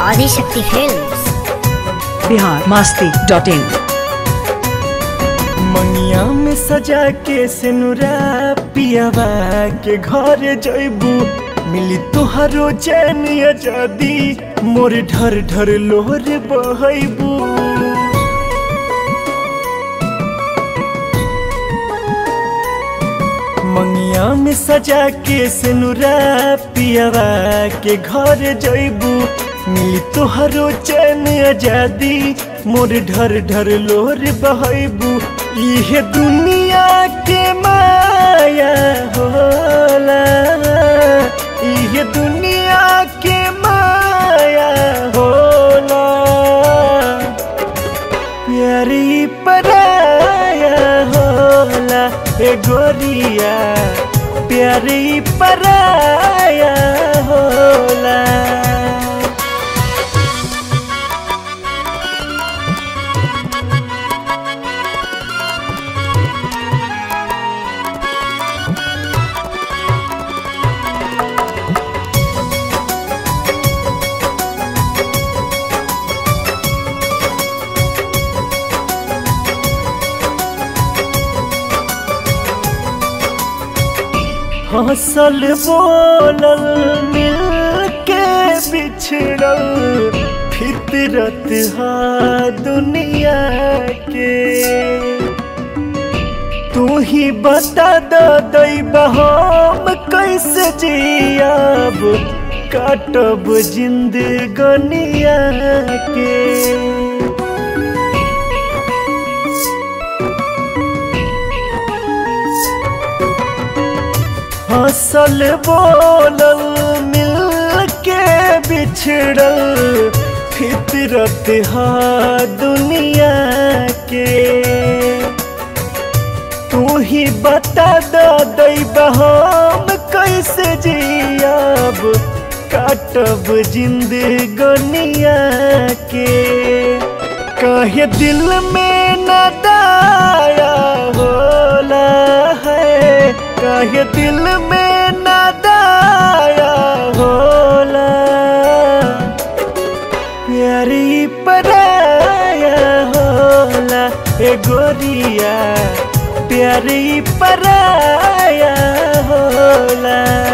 Adishakti films Bihar Masti dot in मंगिया में सजा के सिनुरा पियावा के घर जैबू मिली तोहरो चैन आजादी मोर ढर ढर लोहर बहबू मंगिया में सजा के सिनुरा पियावा के घर जैबू मिली तोहरो चैन आजादी मोर ढर ढर लोहर बहबू इहे दुनिया के माया होला इहे दुनिया के माया होला प्यारी पराया होला ए गोरिया प्यारी पराया होला हंसल बोलल मिल के बिछड़ल फितरत हा दुनिया के तू ही बता द दैबा हम कैसे जियाब काटब जिंदगनिया के हंसल बोलल मिल के बिछड़ल फितरत हा दुनिया के तू ही बता द दैबा हम कैसे जियाब काटब जिंदगनिया के कहे दिल में न दाया होला है कहे दिल में न दाया होला प्यारी पराया होला ए गोरिया प्यारी पराया होला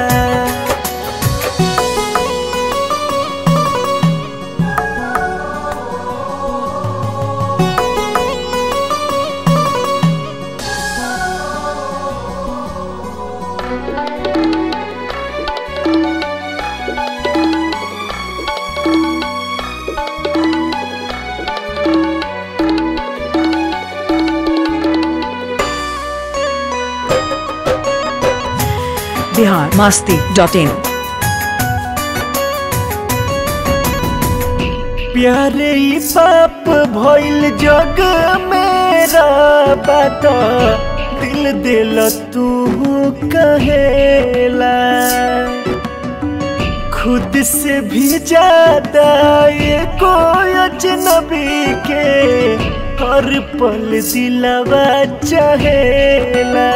बिहार मास्ती डॉट इन प्यारे ई पाप भइल जग मेरा बात दिल दिल तू कहेला खुद से भी ज्यादा ये कोई अजनबी के हर पल दिलवा चाहेला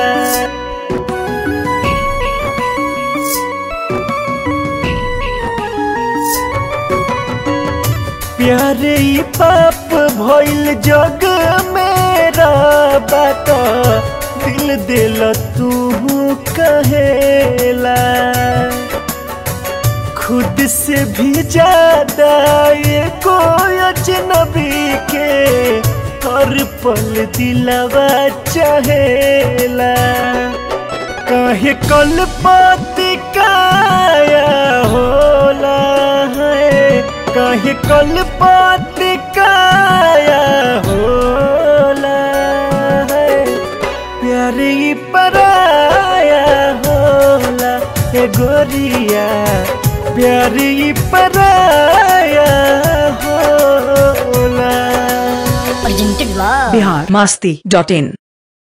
प्यारे ई पाप भइल जग मेरा बात दिल दिल तू कहेला खुद से भी ज्यादा ये कोई अजनबी के हर पल दिलवा चाहेला कहे कल पाती काया होला है कहे कल पाती काया होला है प्यारी पराया होला ए गोरिया प्यारी पराया होला presented by Bihar Masti dot in